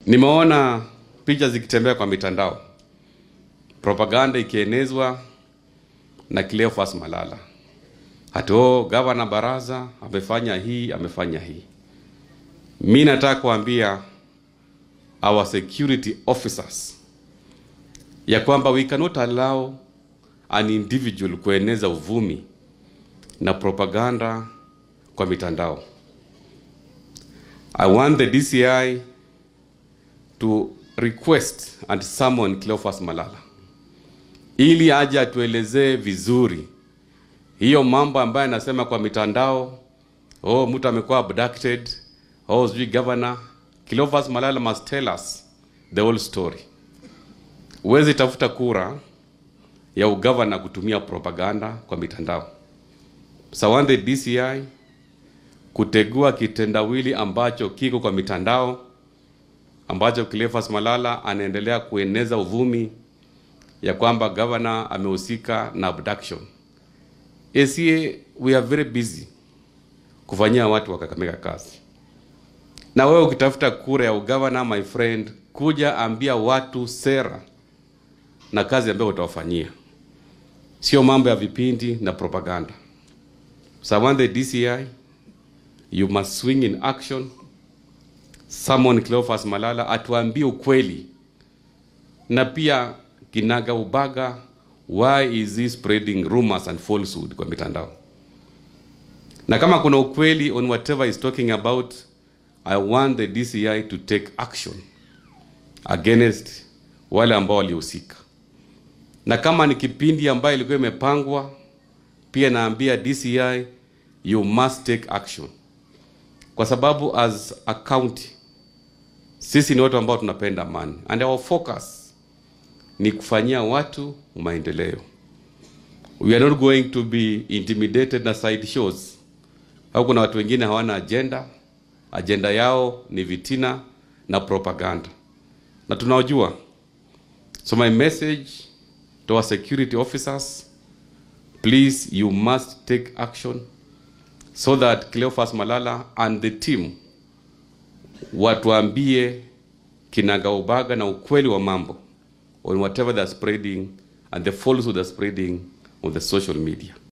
Nimeona picha zikitembea kwa mitandao, propaganda ikienezwa na Cleophas Malala, hati oh, gavana Baraza amefanya hii amefanya hii. Mi nataka kuambia our security officers ya kwamba we cannot allow an individual kueneza uvumi na propaganda kwa mitandao. I want the DCI to request and summon Cleophas Malala ili aje atuelezee vizuri hiyo mambo ambayo anasema kwa mitandao, oh, mtu amekuwa abducted, oh, sijui governor. Cleophas Malala must tell us the whole story. Huwezi tafuta kura ya ugavana kutumia propaganda kwa mitandao. So I want the DCI kutegua kitendawili ambacho kiko kwa mitandao ambacho Cleophas Malala anaendelea kueneza uvumi ya kwamba governor amehusika na abduction. ACA, we are very busy kufanyia watu wa Kakamega kazi, na wewe ukitafuta kura ya ugavana, my friend, kuja ambia watu sera na kazi ambayo utawafanyia, sio mambo ya vipindi na propaganda. So I want the DCI, you must swing in action, summon Cleophas Malala atuambie ukweli na pia kinaga ubaga, why is he spreading rumors and falsehood kwa mitandao, na kama kuna ukweli on whatever he's talking about, I want the DCI to take action against wale ambao walihusika, na kama ni kipindi ambayo ilikuwa imepangwa, pia naambia DCI you must take action, kwa sababu as a county sisi ni watu ambao tunapenda amani and our focus ni kufanyia watu maendeleo. We are not going to be intimidated na side shows au kuna watu wengine hawana agenda, agenda yao ni vitina na propaganda, na tunaojua. So my message to our security officers, please you must take action so that Cleophas Malala and the team watuambie kinagaubaga na ukweli wa mambo on whatever they're spreading and the falsehood they're spreading on the social media.